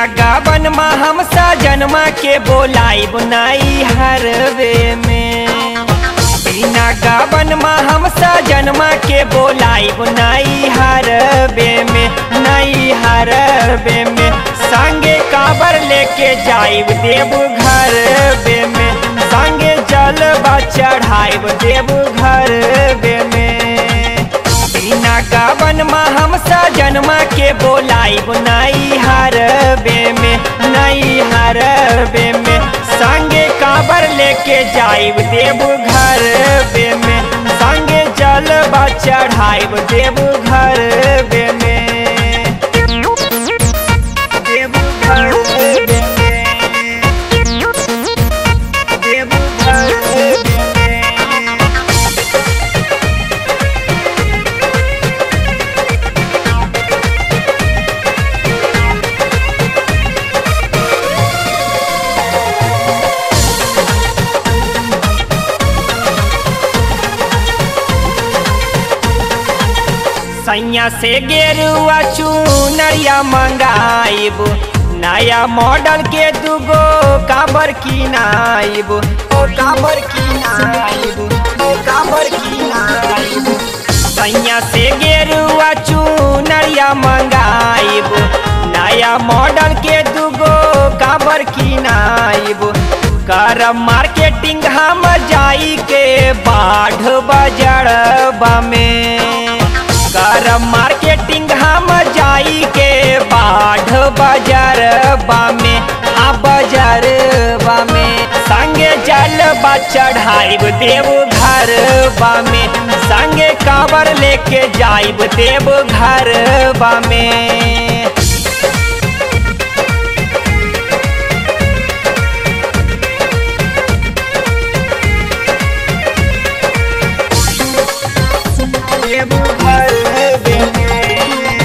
बिना गावन मा हम सजनमा के बोलाई बुनाई हरवे में बिना गावन मा हम सजनमा के बोलाई बुनाई हरवे में नई हरवे में संगे काबर लेके जाइब देव घर बे में संगे जलवा चढ़ाइब देव घर बे में बिना गावन मा हम सजनमा के बोलाई बुनाई हरबे में नई हरबे में संगे काबर लेके जाइब देव घर बे में संगे जलवा चढ़ाइब देव घर बे में देव घर बे में देव घर बे में सैया से गेरुआ चुनरिया मंगाइब नया मॉडल के दूगो काबर किनाइब ओ काबर किनाइब ओ काबर किनाइब सैया से गेरुआ चुनरिया मंगाइब नया मॉडल के दूगो काबर किनाइब कर मार्केटिंग हम जाई के बाढ़ बजड़बा में कर मार्केटिंग हम जाई के बाढ़ बाजार में आ बाजार में संगे जल चढ़ाइब देव घर में संगे काबर लेके जाइब देव घर में देव घर में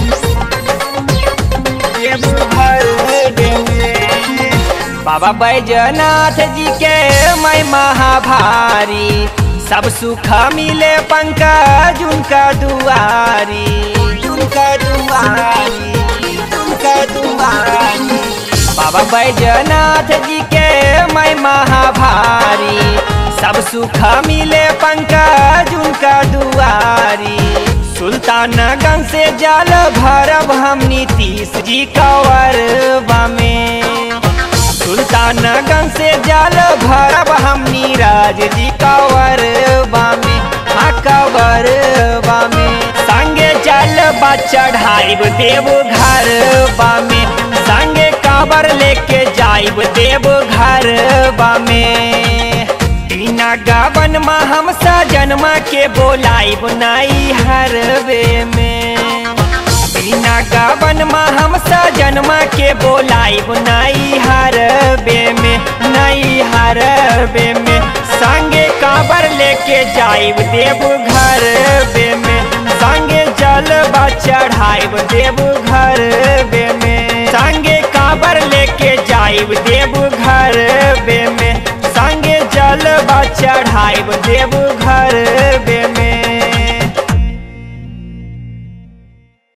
देव घर में बाबा बैजनाथ जी के मैं महाभारी सब सुख मिले पंकज उनका दुआरी उनका दुआरी उनका दुआरी बाबा बैजनाथ जी के मैं महाभारी सब सुख मिले पंकज उनका दुआरी सुल्तानगंज से जल भरब हम नीतीश जी कंवर में सुल्तानगंज से जल भरब हम नीरज जी कंवर में हाँ कंवर में संगे जल चढ़ाइब देव घर में संगे काबर लेके जाइब देव घर में बिना गावन मा हम सजनमा के बोलाइब नाई हरवे में बिना गावन मा हम सजनमा के बोलाइब नाई हरवे में नई हरवे में संगे काबर लेके जाइब देव घर बे में संगे जलवा चढ़ाइब देव घर बे में संगे काबर लेके जाइब देव घर बे में संगे जलवा चढ़ाइब देव घर